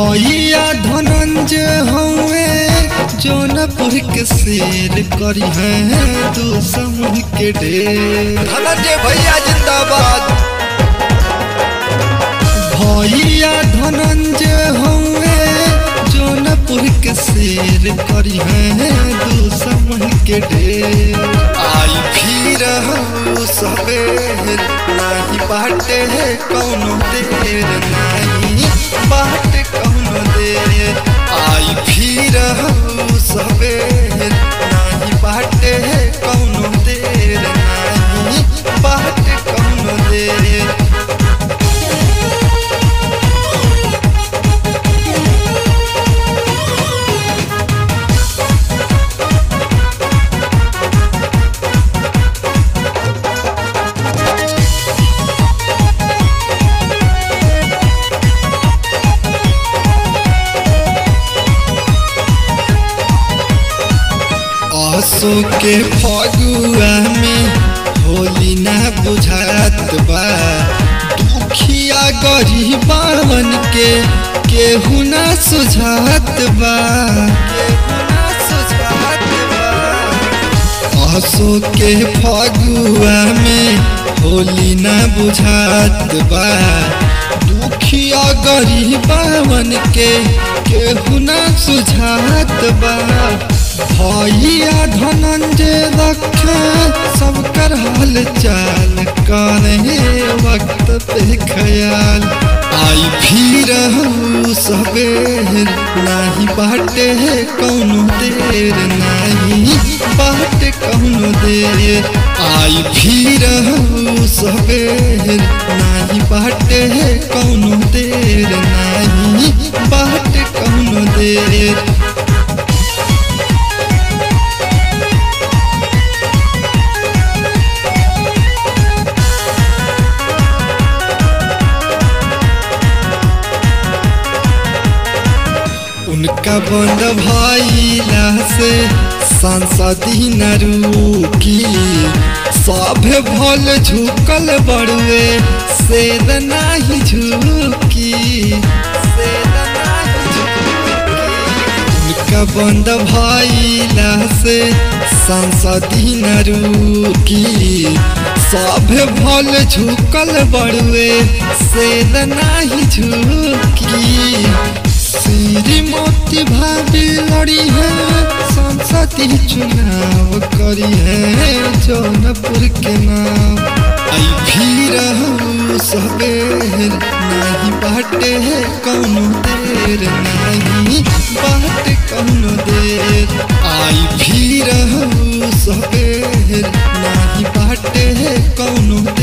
भैया धनंजय हवे जौनपुर के शेर करी है दुश्मन के ढेर धनंजय भैया जिंदाबाद भैया धनंजय हवे जौनपुर के शेर करी है दुश्मन के ढेर आई फिर हूँ सवेर नाही बाटे है कौनो देर नाही बाटे कौनो देर आई फिर हूँ सवेर नाही बाटे है कौनो देर नाही बाटे कौनो देर आसो के फगुआ में होली ना बुझात बा दुखिया गरीबावन के केहू ना सुझात बा केहू ना सुझात बा आसो के फगुआ में होली ना बुझात बा दुखिया गरीबावन के केहू ना सुझात बा भैया धनंजय रखे सब कर हाल चाल करे वक्त पे ख्याल आई फिर हूँ सवेर नाही बाटे है कौनो देर नाही बाटे कौनो देर आई फिर हूँ सवेर नाही बाटे है कौनो देर नाही बाटे कौनो देर उनका बंद भइला से संसदी न रुकी सभे भल झुकल बड़ुए सेद नाही झुकी सेद नाही झुकी उनका बंद भइला से संसदी न रुकी सभे भल झुकल बड़ुए सेद नाही झुकी श्रीमती भाभी लड़ी है संसदी चुनाव करी है जौनपुर के नाम आई फिर हूँ सवेर नहीं बाटे है कौनो देर नहीं बाटे कौनो देर आई फिर फिर हूँ सवेर नहीं बाटे है कौनो देर